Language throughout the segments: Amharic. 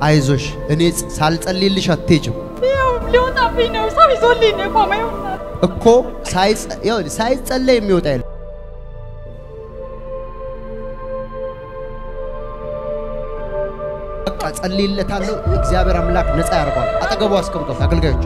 አይዞሽ፣ እኔ ሳልጸልይልሽ አትሄጂም ያው ሊወጣብኝ ነው። ሰው ይዞልኝ ነው የቆመው። ይኸውልህ እኮ ሳይጸ- ይኸውልህ፣ ሳይጸለይ የሚወጣ የለም። በቃ ጸልይለታለሁ። እግዚአብሔር አምላክ ነፃ ያደርገዋል። አጠገቡ አስቀምጧት አገልጋዮች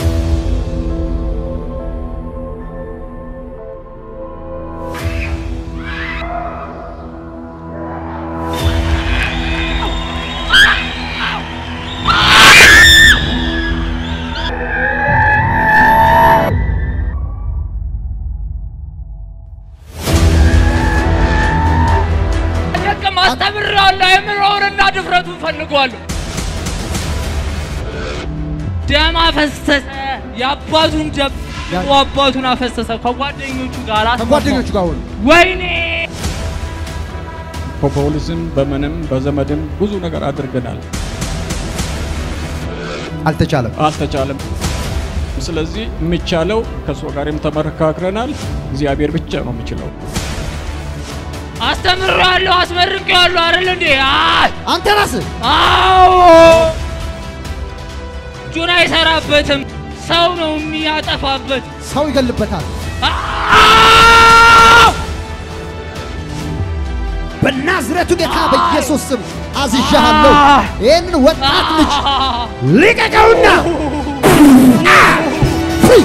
ደቅም አስተምሬዋለሁ። የምለውንና ድፍረቱን ፈልጓለሁ። ደም አፈሰሰ። የአባቱን ደም አባቱን አፈሰሰ። ከጓደኞቹ ጋር አስማማው። ከጓደኞቹ ጋር ሆኑ። ወይኔ በፖሊስም በምንም በዘመድም ብዙ ነገር አድርገናል፣ አልተቻለም። አልተቻለም። ስለዚህ የሚቻለው ከእሱ ጋርም ተመካክረናል። እግዚአብሔር ብቻ ነው የሚችለው። አስተምሬዋለሁ፣ አስመርቄዋለሁ አይደል እንዴ? አይ አንተ ራስህ አዎ እጁን አይሰራበትም። ሰው ነው የሚያጠፋበት። ሰው ይገልበታል። አዎ! በናዝሬቱ ጌታ በኢየሱስ ስም አዝዣለሁ። ይህንን ወጣት ልጅ ልቀቀውና ፍሪ!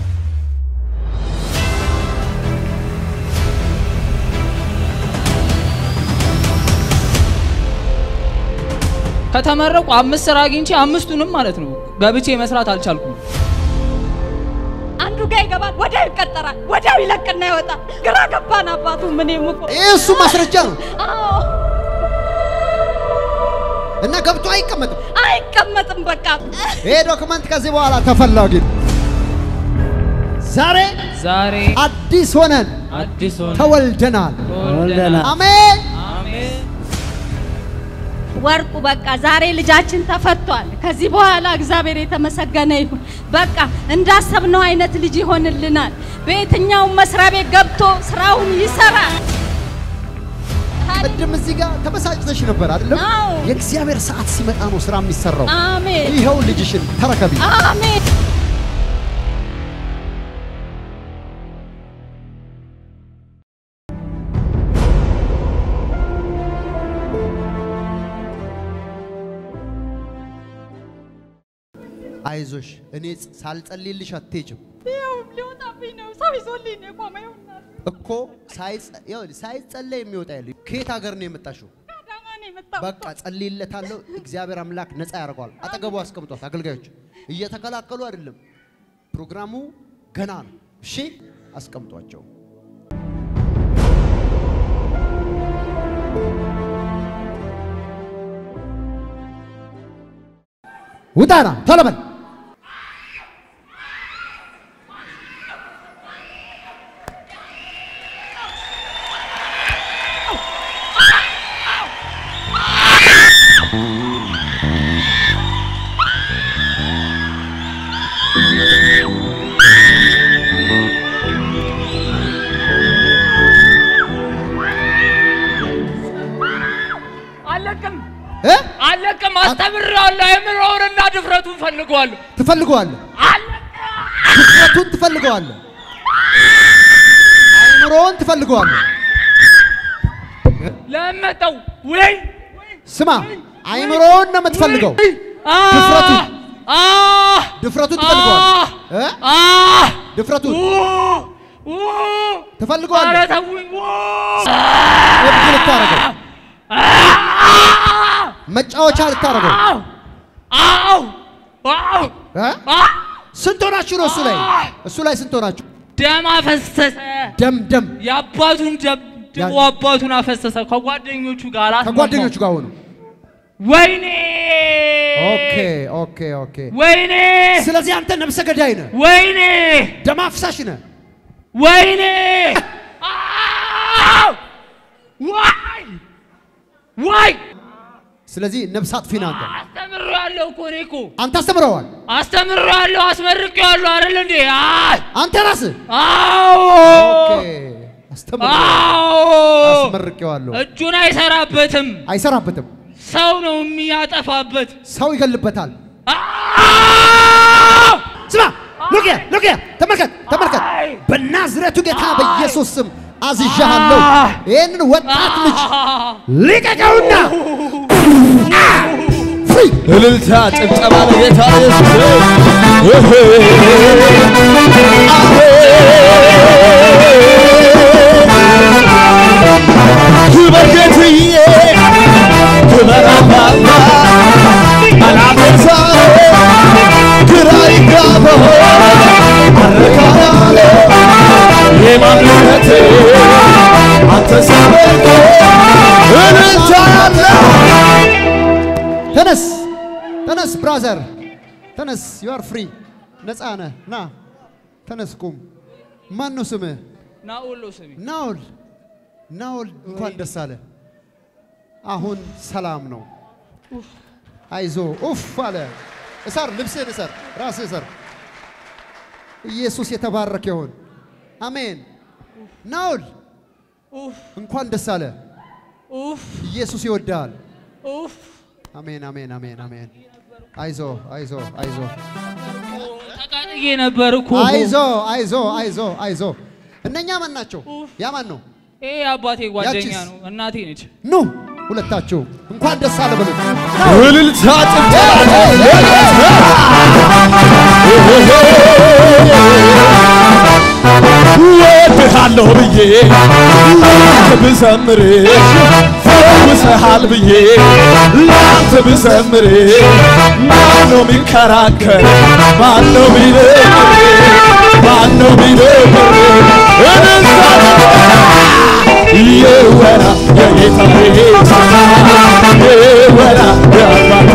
ከተመረቁ አምስት ስራ አግኝቼ አምስቱንም ማለት ነው ገብቼ መስራት አልቻልኩም። አንዱ ጋር ይገባል፣ ወዲያው ይቀጠራል፣ ወዲያው ይለቅና ይወጣል። ግራ ገባን አባቱ። ምን እኮ ይህ እሱ ማስረጃ ነው አዎ እና ገብቶ አይቀመጥም። አይቀመጥም። በቃ ይሄ ዶክመንት ከዚህ በኋላ ተፈላጊ ነው። ዛሬ ዛሬ አዲስ ሆነን አዲስ ሆነ ተወልደናል። ወልደናል። አሜን። አሜን። ወርቁ በቃ ዛሬ ልጃችን ተፈቷል። ከዚህ በኋላ እግዚአብሔር የተመሰገነ ይሁን። በቃ እንዳሰብነው አይነት ልጅ ይሆንልናል። በየትኛውም መስሪያ ቤት ገብቶ ስራውን ይሰራል። ቅድም እዚህ ጋር ተበሳጭተሽ ነበር አይደለም? አዎ። የእግዚአብሔር ሰዓት ሲመጣ ነው ስራ የሚሰራው። አሜን ይኸው ልጅሽን ተረከቢ። አሜን። አይዞሽ፣ እኔ ሳልጸልይልሽ አትሄጂም ያው ሊወጣብኝ ነው። ሰው ይዞልኝ ነው የቆመው። ይኸውልህ እኮ ሳይጸ- ይኸውልህ፣ ሳይጸለይ የሚወጣ የለም። ከየት ሀገር ነው የመጣሽው? ከአዳማ ነው የመጣሁት። በቃ ጸልይለታለሁ። እግዚአብሔር አምላክ ነፃ ያደርገዋል። አጠገቡ አስቀምጧት አገልጋዮች እየተከላከሉ አይደለም። ፕሮግራሙ ገና ነው። እሺ አስቀምጧቸው። ውጣና ቶሎ በል። አለቅም እ? አለቅም። አስተምሬዋለሁ። የምለውንና ድፍረቱን ፈልጓለሁ። ትፈልገዋለህ፣ አለቅም። ድፍረቱን ትፈልገዋለህ፣ አይምሮውን ትፈልገዋለህ። ለመጠው ወይ ስማ፣ አይምሮውን ነው የምትፈልገው። ድፍረቱ አ ድፍረቱን ትፈልገዋለህ እ? አ ድፍረቱን ኧረ ትፈልገዋለህ። ተውኝ። እብድ ልታረገው፣ መጫወቻ ልታረገው አው አው አው እ? ስንት ሆናችሁ ነው እሱ ላይ እሱ ላይ ስንት ሆናችሁ? ደም አፈሰሰ። ደም ደም የአባቱን ደም ያ- ድቦ አባቱን አፈሰሰ። ከጓደኞቹ ጋር አስማማው። ከጓደኞቹ ጋር ሆኑ። ወይኔ ኦኬ ኦኬ ኦኬ። ወይኔ ስለዚህ አንተ ነብሰ ገዳይ ነህ፣ ወይኔ ደም አፍሳሽ ነህ። ወይኔ አው! ዋይ ዋይ ስለዚህ ነብስ አጥፊ ነህ አንተ። አስተምሬዋለሁ እኮ እኔ እኮ አንተ አስተምረዋል። አስተምሬዋለሁ፣ አስመርቄዋለሁ አይደል እንዴ? አይ አንተ ራስህ አዎ ኦኬ አስተምረዋል። አዎ አስመርቄዋለሁ። እጁን አይሰራበትም። አይሰራበትም። ሰው ነው የሚያጠፋበት። ሰው ይገልበታል። አዎ! ስማ ሉቅያ ሉቅያ ተመልከት ተመልከት። በናዝሬቱ ጌታ በኢየሱስ ስም አዝዣለሁ። ይህንን ወጣት ልጅ ልቀቀውና ፍሪ እልልታ ጭብጨባ ለጌታ ኢየሱስ ክበር ጌትዬ ክበር አባባ አላፈርሳለ ግራ ይጋባ አረካያለ የማንነቴ አንተ ሰበርቶ እልልታ ያለ ተነስ ተነስ ብራዘር ተነስ ዩ አር ፍሪ ነፃ ነህ ና ተነስ ቁም ማን ነው ስምህ ናኦል ነው ስሜ። ናውል ናውል እንኳን ደስ አለ አሁን ሰላም ነው አይዞ ኡፍ አለ እሰር ልብስህን እሰር ራስህ እሰር ኢየሱስ የተባረከ ይሁን አሜን ናውል ኡፍ እንኳን ደስ አለ ኡፍ ኢየሱስ ይወድሃል ኡፍ አሜን አሜን አሜን አሜን አይዞ አይዞ አይዞ ተቃጥዬ ነበር እኮ። አይዞ አይዞ አይዞ አይዞ እነኛ ማን ናቸው ያ ማን ነው ይሄ አባቴ ጓደኛ ያቺስ? ነው፣ እናቴ ነች። ኑ ሁለታችሁ እንኳን ደስ አለ በሉት እልልታ ጭብጨባ ወድሃለሁ ብዬ ላንተ ብዘምር ፈውሰሃል ብዬ ላንተ ብዘምር ማነው ሚከራከር? ማነው ሚነግር? ማነው ሚነግር? እልልታ ይወራ የጌታዬ ስራ ይወራ የአባቴ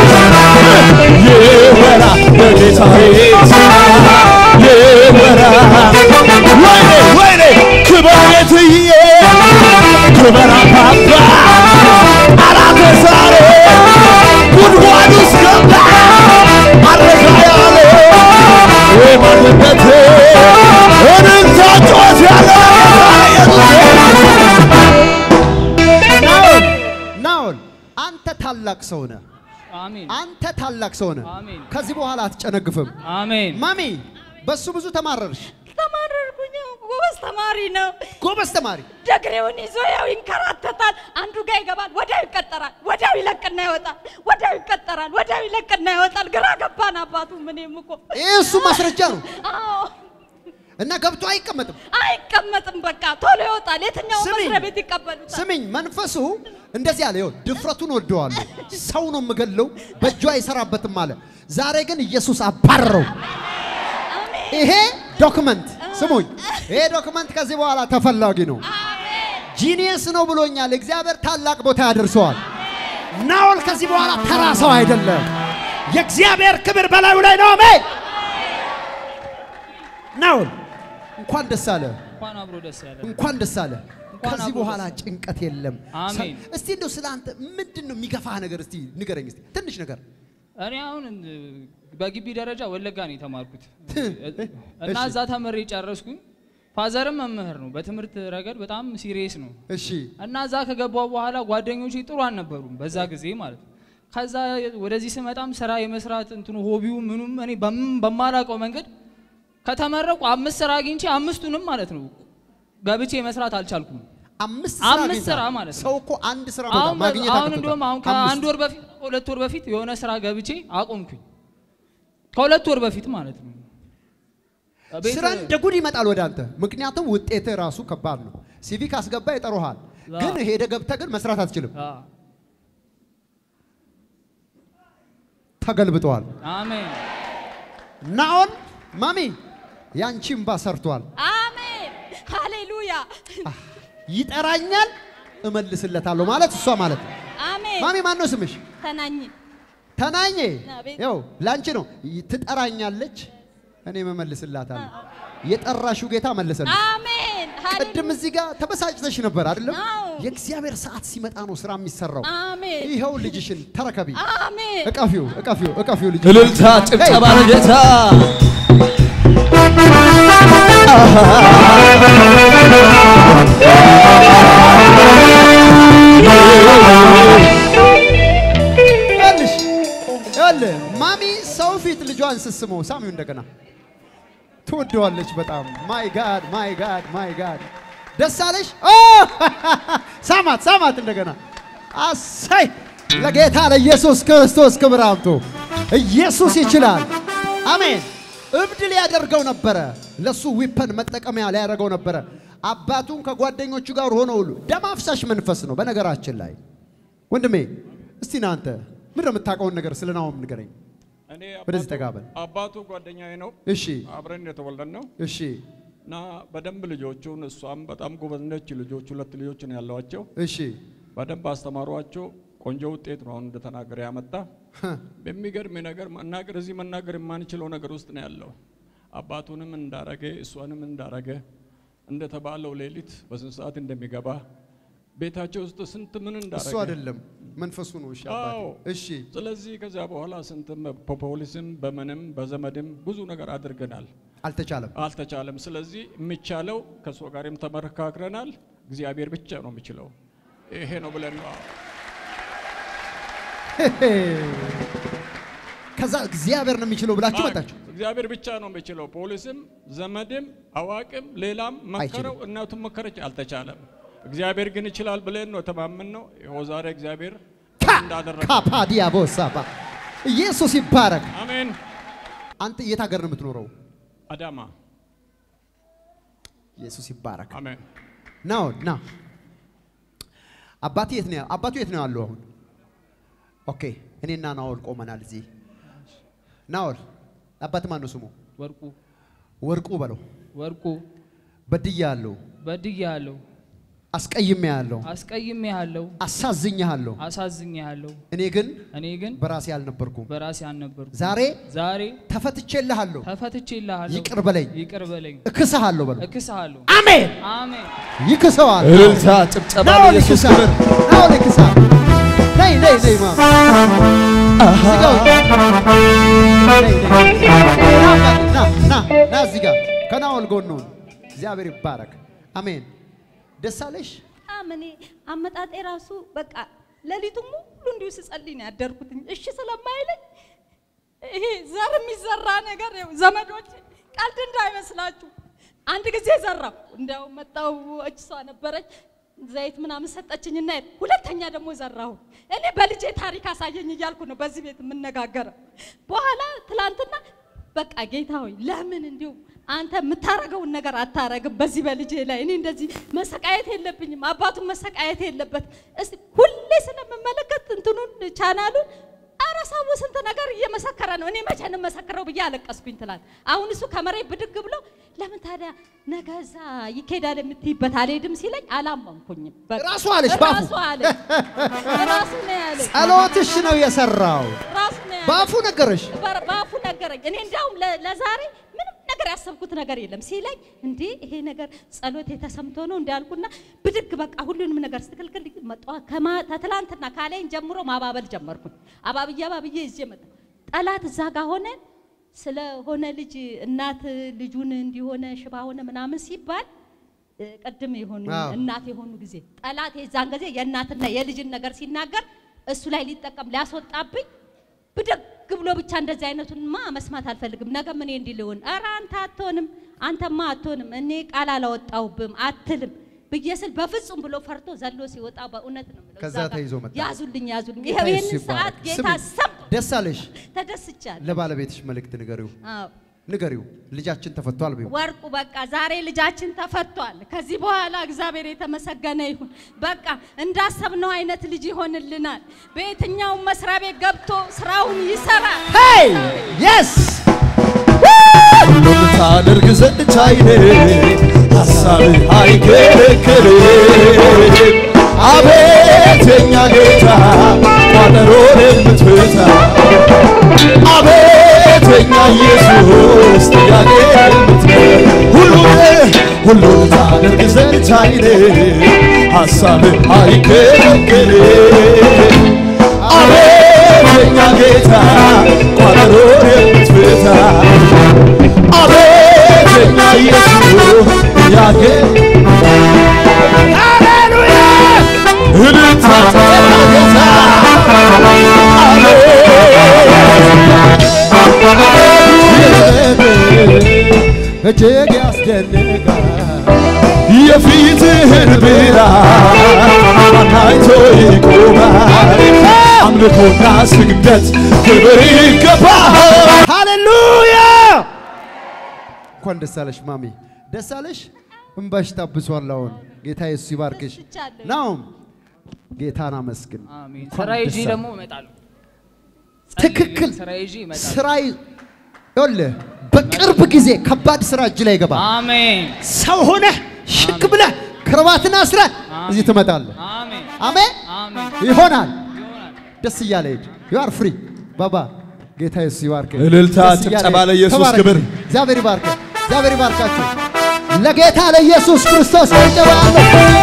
ይወራ የጌታዬ ስራ ይወራ ወይኔ ወይኔ ክበር ጌትዬ ክበር አባባ አራተ ዛሬ ጉድጓድ ውስጥ ገባ አረጋ ያለ የማንነቴ እልልታ ጮት ያለ ናኦል ናኦል አንተ ታላቅ ሰው ነህ አሜን አንተ ታላቅ ሰው ነህ አሜን ከዚህ በኋላ አትጨነግፍም አሜን። ማሚ በሱ ብዙ ተማረርሽ ተማረርኩኝ። ጎበዝ ተማሪ ነው። ጎበዝ ተማሪ ደግሬውን ይዞ ያው ይንከራተታል። አንዱ ጋር ይገባል፣ ወዲያው ይቀጠራል፣ ወዲያው ይለቅና ይወጣል፣ ወዲያው ይቀጠራል፣ ወዲያው ይለቅና ይወጣል። ግራ ገባን አባቱ። ምንም እኮ ይህ እሱ ማስረጃ ነው አዎ እና ገብቶ አይቀመጥም አይቀመጥም። በቃ ቶሎ ይወጣል። የትኛው ስሚኝ፣ መስሪያ ቤት ይቀበሉታል? ስሚኝ መንፈሱ እንደዚህ አለ ይኸው ድፍረቱን ወደዋለሁ ሰው ነው የምገለው በእጁ አይሰራበትም አለ ዛሬ ግን ኢየሱስ አባረረው ይሄ ዶክመንት ስሙኝ ይሄ ዶክመንት ከዚህ በኋላ ተፈላጊ ነው ጂኒየስ ነው ብሎኛል እግዚአብሔር ታላቅ ቦታ ያደርሰዋል ናኦል ከዚህ በኋላ ተራ ሰው አይደለም የእግዚአብሔር ክብር በላዩ ላይ ነው አሜን ናኦል እንኳን ደስ አለ እንኳን አብሮ ደስ ያለ እንኳን ደስ አለ እንኳን ከዚህ አብሮ በኋላ ደስ ጭንቀት የለም አሜን። እስቲ እንደው ስለ አንተ ምንድን ነው የሚገፋህ ነገር እስቲ ንገረኝ እስቲ ትንሽ ነገር እኔ አሁን እ, በግቢ ደረጃ ወለጋ ነው የተማርኩት እና እሺ። እዛ ተምሬ ጨረስኩኝ። ፋዘርም መምህር ነው፣ በትምህርት ረገድ በጣም ሲሪየስ ነው። እሺ እና እዛ ከገባው በኋላ ጓደኞቼ ጥሩ አልነበሩም በዛ ጊዜ ማለት ነው። ከዛ ወደዚህ ስመጣም ስራ የመስራት እንትኑ ሆቢው ምኑም እኔ በም- በማላውቀው መንገድ ከተመረቁ አምስት ስራ አግኝቼ አምስቱንም ማለት ነው ገብቼ መስራት አልቻልኩም። አምስት አምስት አግኝተሃል። ስራ ማለት ነው። ሰው እኮ አንድ ስራ አሁን ማግኘት አሁን አቅቶታል። እንደውም አሁን አምስት። ከአንድ ወር በፊት ሁለት ወር በፊት የሆነ ስራ ገብቼ አቆምኩኝ። ከሁለት ወር በፊት ማለት ነው። ቤት- ስራ እንደ ጉድ ይመጣል ወደ አንተ። ምክንያቱም ውጤትህ ራሱ ከባድ ነው። ሲቪ ካስገባ ይጠሩሃል፣ አዎ። ግን ሄደ ገብተህ ግን መስራት አትችልም። አ፣ ተገልብጠዋል። አሜን ናኦል ማሚ ያንቺ እምባ ሰርቷል። አሜን ሃሌሉያ ይጠራኛል እመልስለታለሁ ማለት እሷ ማለት ነው። አሜን ማሚ ማን ነው ስምሽ? ተናኝ ተናኘ አቤት። ያው ላንቺ ነው። ትጠራኛለች፣ እኔ መመልስላታለሁ። የጠራሽው ጌታ መለሰልሽ። አሜን ቅድም እዚህ ጋር ተበሳጭተሽ ነበር አይደለም? አዎ። የእግዚአብሔር ሰዓት ሲመጣ ነው ስራ የሚሰራው። አሜን ይኸው ልጅሽን ተረከቢ። አሜን እቀፊው፣ እቀፊው፣ እቀፊው ልጅ እልልታ ጭብጨባ ለጌታ ስትስመው ሳሚው እንደገና ትወደዋለች በጣም ማይ ጋድ ማይ ጋድ ማይ ጋድ ደስ አለሽ ኦ! ሳማት ሳማት እንደገና አሳይ ለጌታ ለኢየሱስ ክርስቶስ ክብር አምጡ ኢየሱስ ይችላል አሜን እብድ ሊያደርገው ነበረ ለሱ ዊፐን መጠቀሚያ ሊያደርገው ነበረ አባቱን ከጓደኞቹ ጋር ሆኖ ሁሉ ደም አፍሳሽ መንፈስ ነው በነገራችን ላይ ወንድሜ እስቲ ናንተ ምንድን ነው የምታውቀውን ነገር ስለ ናሆም ንገረኝ እኔ ወደዚህ አባቱ- ጠጋ በል። አባቱ ጓደኛዬ ነው። እሺ አብረን የተወለድ ነው እሺ እና በደንብ ልጆቹን እሷም በጣም ጎበዝ ነች። ልጆቹ ሁለት ልጆች ነው ያለዋቸው። እሺ በደንብ አስተማሯቸው። ቆንጆ ውጤት ነው አሁን እንደተናገረ ያመጣ። በሚገርም ነገር መናገር እዚህ መናገር የማንችለው ነገር ውስጥ ነው ያለው። አባቱንም እንዳረገ እሷንም እንዳረገ እንደተባለው ሌሊት በስንት ሰዓት እንደሚገባ ቤታቸው ውስጥ ስንት ምን እንዳረገ እሱ አይደለም መንፈሱ ነው እሺ አባቴ አዎ። እሺ ስለዚህ ከዚያ በኋላ ስንትም በፖሊስም በምንም በዘመድም ብዙ ነገር አድርገናል፣ አልተቻለም አልተቻለም። ስለዚህ የሚቻለው ከእሱ ጋርም ተመካክረናል። እግዚአብሔር ብቻ ነው የሚችለው። ይሄ ነው ብለን ነው ከዛ እግዚአብሔር ነው የሚችለው ብላችሁ መጣችሁ እግዚአብሔር ብቻ ነው የሚችለው። ፖሊስም ዘመድም አዋቅም ሌላም መከረው፣ እናቱም መከረች፣ አልተቻለም። እግዚአብሔር ግን ይችላል ብለን ነው የተማመን ነው። ይኸው ዛሬ እግዚአብሔር እንዳደረገ ካፓዲያ ቦሳባ ኢየሱስ ይባረክ አሜን። አንተ የት ሀገር ነው የምትኖረው አዳማ ኢየሱስ ይባረክ አሜን። ናው ና አባቴ የት ነው ያ- አባቱ የት ነው ያለው አሁን ኦኬ እኔና ናኦል ቆመናል እዚህ ናኦል አባት ማን ነው ስሙ ወርቁ ወርቁ በለው ወርቁ በድያ ያለው በድያ ያለው አስቀይሜ ያለው አስቀይሜ ያለው አሳዝኜ ያለው አሳዝኜ ያለው እኔ ግን እኔ ግን በራሴ አልነበርኩም በራሴ አልነበርኩ። ዛሬ ዛሬ ተፈትቼልሃለሁ ተፈትቼልሃለሁ። ይቅር በለኝ ይቅር በለኝ። እክስሃለሁ በለው እክስሃለሁ። አሜን አሜን። ይክሰዋል እልልታ ጭብጨባ ናኦል ለኢየሱስ ይክሳል ክብር ናኦል ይክሳል ነይ ነይ ነይ ማ እዚህ ጋር ነይ ነይ ና ና ና እዚህ ጋር ከናኦል ጎን ሁን እግዚአብሔር ይባረክ አሜን ደስ አለሽ በጣም እኔ አመጣጤ ራሱ በቃ ሌሊቱን ሙሉ እንዲሁ ስጸልይ ነው ያደርኩትኝ። እሺ ስለማይለኝ ይሄ ዘር የሚዘራ ነገር ይኸው ዘመዶች ቀልድ እንዳይመስላችሁ። አንድ ጊዜ ዘራው እንዲያው መጣው እሷ ነበረች ዘይት ምናምን ሰጠችኝና ሄድኩ። ሁለተኛ ደግሞ ዘራሁ። እኔ በልጄ ታሪክ አሳየኝ እያልኩ ነው በዚህ ቤት የምነጋገረው። በኋላ ትላንትና በቃ ጌታ ሆይ ለምን እንዲሁ አንተ የምታረገውን ነገር አታረግም በዚህ በልጄ ላይ እኔ እንደዚህ መሰቃየት የለብኝም አባቱን መሰቃየት የለበት እስቲ ሁሌ ስለምመለከት እንትኑን ቻናሉን ኧረ ሰው ስንት ነገር እየመሰከረ ነው እኔ መቼ ነው መሰክረው ብዬ አለቀስኩኝ ትላል አሁን እሱ ከመሬት ብድግ ብሎ ለምን ታዲያ ነገ እዛ ይኬዳል የምትይበት አልሄድም ሲለኝ አላመንኩኝም በቃ። ራሱ አለሽ ባፉ። ራሱ አለ ራሱ ነው ያለኝ ጸሎትሽ ነው የሰራው ራሱ ነው ያለኝ በአፉ ነገረሽ በር- በአፉ ነገረኝ። እኔ እንዲያውም ለ- ለዛሬ ምንም ነገር ያሰብኩት ነገር የለም ሲለኝ፣ እንዴ ይሄ ነገር ጸሎት የተሰምቶ ነው እንዳልኩና ብድግ በቃ ሁሉንም ነገር ስትክልክል መጣ። ከትላንትና ካለኝ ጀምሮ ማባበል ጀመርኩኝ። አባብዬ አባብዬ ይዤ መጣ። ጠላት እዛ ጋር ሆነ ስለሆነ ልጅ እናት ልጁን እንዲሆነ ሽባ ሆነ ምናምን ሲባል እ፣ ቅድም የሆኑ አዎ። እናት የሆኑ ጊዜ ጠላት የዛን ጊዜ የእናትና የልጅን ነገር ሲናገር እሱ ላይ ሊጠቀም ሊያስወጣብኝ ብድግ ብሎ ብቻ እንደዚህ አይነቱንማ መስማት አልፈልግም። ነገም እኔ እንዲህ ልሆን፣ ኧረ አንተ አትሆንም፣ አንተማ አትሆንም፣ እኔ ቃል አላወጣሁብም አትልም ብዬ ስል በፍጹም ብሎ ፈርቶ ዘሎ ሲወጣ በእውነት ነው የምለው። ከዛ እዛ ጋር ተይዞ መጣ። ያዙልኝ፣ ያዙልኝ። ጌታ ይኸው ኢየሱስ ይህንን ሰዓት ይባረክ። ጌታ ስሚ፣ ሰም ደስ አለሽ ተደስቻለሁ። ለባለቤትሽ መልእክት ንገሪው አዎ ንገሪው ልጃችን ተፈቷል ቢው ወርቁ በቃ ዛሬ ልጃችን ተፈቷል። ከዚህ በኋላ እግዚአብሔር የተመሰገነ ይሁን። በቃ እንዳሰብነው አይነት ልጅ ይሆንልናል። በየትኛውም መስሪያ ቤት ገብቶ ስራውን ይሰራል። ሄይ የስ ሁሉን ታደርግ ዘንድ ቻይኔ ሐሳብህ አይከለከልም። አቤት የኛ ጌታ ቋጠሮን የምትፈታ አቤት የኛ ኢየሱስ ጥያቄ የምትመልስ ሁሉን ሁሉን ታደርግ ዘንድ ቻይኔ ሐሳብህ አይከለከልም። አቤት የኛ ጌታ ቋጠሮን የምትፈታ አቤት የኛ ኢየሱስ ያጌ ሃሌሉያ እልልታ ጌታ አቤት እጅግ ያስደንቃል። የፊትህን ብርሃን ማን አይቶ ይቆማል? አምልኮና ስግደት ክብር ይገባል። ሃሌሉያ! እንኳን ደስ አለሽ ማሚ፣ ደስ አለሽ። እንባሽ ታብሷል። አሁን ጌታ ኢየሱስ ይባርክሽ። ተደስቻለሁ። ናውም ጌታን አመስግን። አሜን። እንኳን ስራ ይዤ ደስ አለ። ደግሞ እመጣለሁ። ትክክል። ስራ ይዤ እመጣለሁ። ስራ ይኸውልህ፣ በቅርብ ጊዜ ከባድ ስራ እጅ ላይ ይገባል። አሜን ሰው ሆነህ ሽክ ብለህ ክርባትን አስረህ እዚህ ትመጣለህ። አሜን አሜን። አሜን ይሆናል። ይሆናል። ደስ እያለ ሂድ። ዩ አር ፍሪ ባባ። ጌታ ኢየሱስ ይባርክ። እልልታ፣ ደስ እያለ ጭብጨባ ሂድ። ለኢየሱስ ተባረክ። ክብር። እግዚአብሔር ይባርክ። እግዚአብሔር ይባርካችሁ። ለጌታ ለኢየሱስ ክርስቶስ ጭብጨባ አለ።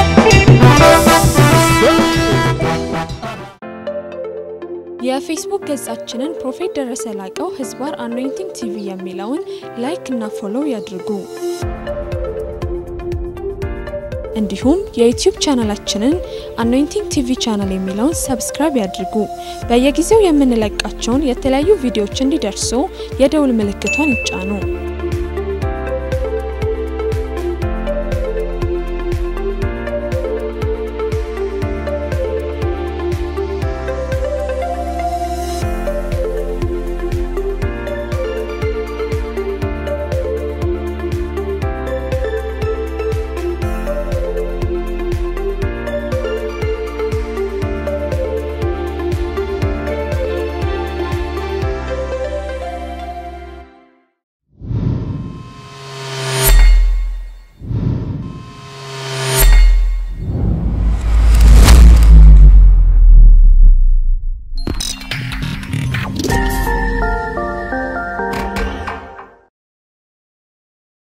የፌስቡክ ገጻችንን ፕሮፌት ደረሰ ላቀው ህዝባር አኖይንቲንግ ቲቪ የሚለውን ላይክ እና ፎሎው ያድርጉ። እንዲሁም የዩቲዩብ ቻናላችንን አኖይንቲንግ ቲቪ ቻናል የሚለውን ሰብስክራይብ ያድርጉ። በየጊዜው የምንለቃቸውን የተለያዩ ቪዲዮዎች እንዲደርሱ የደውል ምልክቷን ይጫኑ።